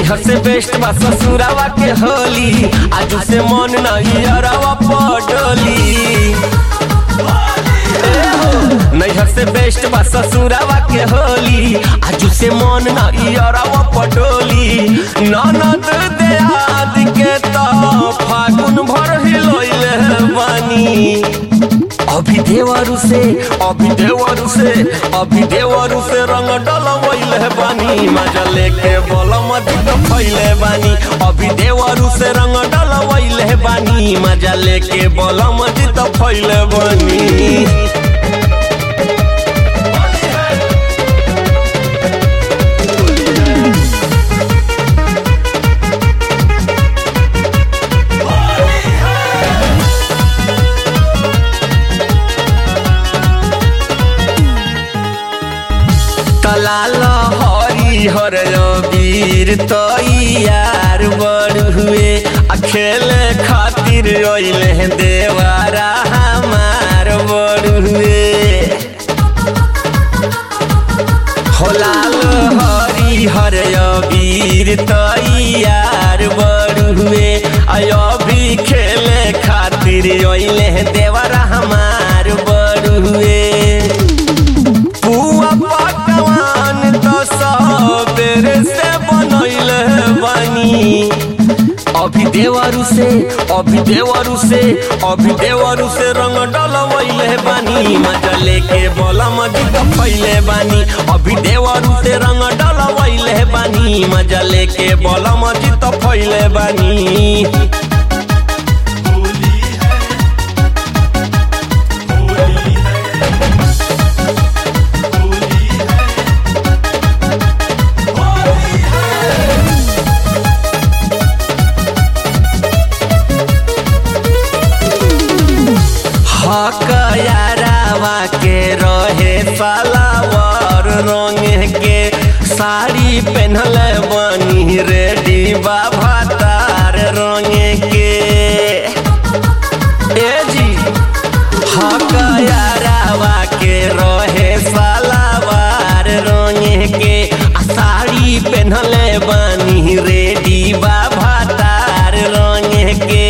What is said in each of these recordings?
नैहर से बेस्ट बा ससुरावा के होली आज से मन नहीं अरवा पडोली नैहर से बेस्ट बा ससुरावा के होली आज से मन नहीं अरवा पडोली ननद देहाद के तो फागुन भर हिलोइले बानी अभी देवरु से अभी देवरु से अभी देवरु से रंग डलवैले बानी मजा लेके बलम दित फैले बानी अभी देवरु से रंग डलवैले बानी मजा लेके बलम दित फैले बानी तलाल हरी हर वीर तैयार बड़ हुए आ खेले खातिर अइले देवारा हमार बड़ हुए होलाल हरी हर वीर तैयार बड़ हुए आयो भी खेले खातिर अइले देवारा हमार बड़ हुए पुआ पकवान तो सबेरे से बनैले बानी अभी देवरु से अभी देवरु से अभी देवरु से रंग डलवैले बानी मजा लेके बोला मजिद फैले बानी अभी देवरु से रंग डलवैले बानी मजा लेके बोला मजिद फैले बानी होली है होली है होली है होली है हक यारावा के रहे सलावर रंग के साड़ी पहनल बनी रेडी बाबा तार रंग के ए जी हक यारावा के रहे सलावार रंग के आ साड़ी पहनल बनी रेडी बाबा तार रंग के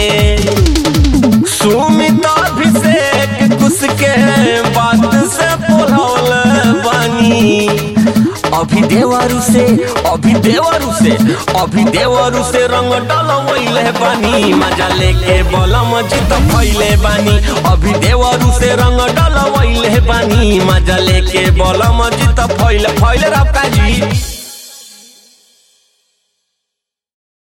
सुमित अभिषेक कुछ के बात से बोलौल बानी अभी देवरु से अभी देवरु से अभी देवरु से रंग डलवैले बानी मजा लेके बलम जित फैले बानी अभी देवरु से रंग डलवैले बानी मजा लेके बलम जित फैले फैले रब का जी